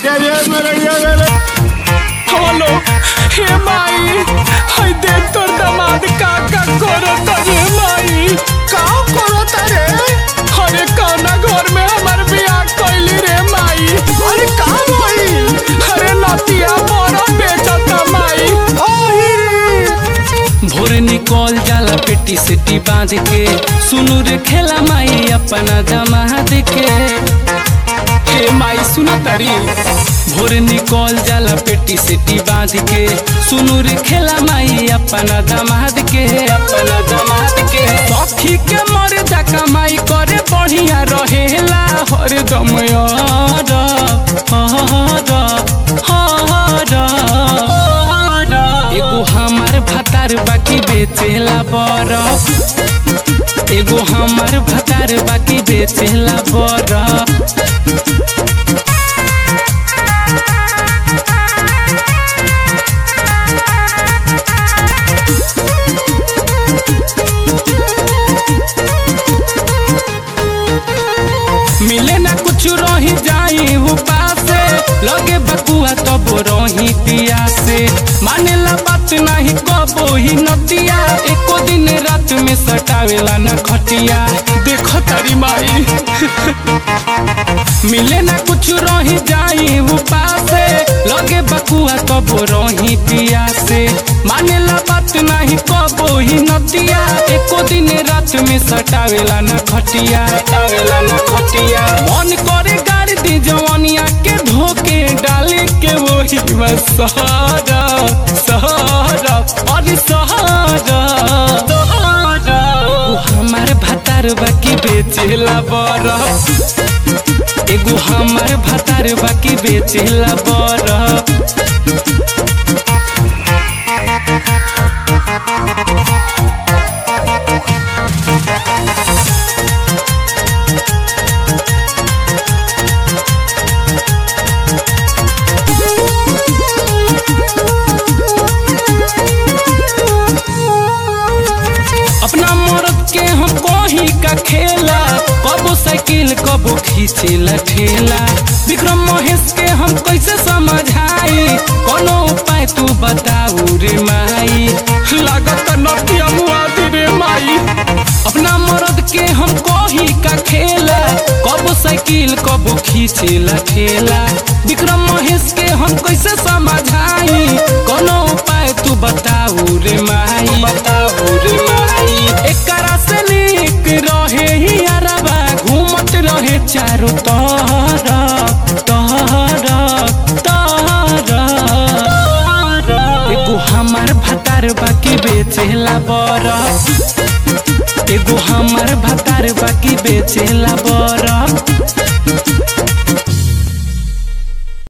হলো হে মাই হাই দেখ তোর দামাদ কাকা করত রে মাই का करत रे अरे कौना घर में हमार बियाह कैली रे माई अरे का भइल अरे नतिया बड़ा बेचता माई ओही भोर निकल जाला पेटी सेटी बांध के सुनु रे खेला माई अपना जमात के हे माई सुन तारी भोर निकल जाला पेटी सेटी बांध के सुनु रे खेला माई अपना दमाद के अपना दमाद के सखी के मरे जा कमाई करे बढ़िया रहेला हर दम यार हर हर एगो हमार भतार बाकी बेचेला बरफ एगो हमार भतार बाकी बेचेला बरफ मिले ना कुछ रही जाई उपासे लगे बकुआ तब रही पिया से माने ला बात नहीं कबो ही नतिया एको दिन रात में सटावेला ना खटिया देखो तारी माई मिले ना कुछ रही जाई उपासे लगे बकुआ तब रही पिया से माने ला बात नहीं कबो ही नतिया एको दिन रात में सटावेला ना खटिया सटावेला ना खटिया मन करे गाड़ी दी जवानिया के धोके डाले के वही में सहारा सहारा अरे सहारा सहारा ओ हमार भतार बाकी बेचेला बरफ एगो हमार भतार बाकी बेचेला बरफ अपना मर्द के हम कही का खेला कबो साइकिल कबो खींचेला ठेला विक्रम महेश के हम कैसे समझाई कोनो उपाय तू बताऊ रे माई लागत नटिया मुआदी रे माई अपना मर्द के हम कही का खेला कबो साइकिल कबो खींचेला ठेला विक्रम महेश के हम कैसे समझाई कोनो उपाय तू बताऊ रे माई बताऊ रे माई एकरा से निक रहे ही अरबा घूमत रहे चारों तरफ तरफ तरफ एगो हमार भतार बाकी बेचेला बरफ एगो हमार भतार बाकी बेचेला बरफ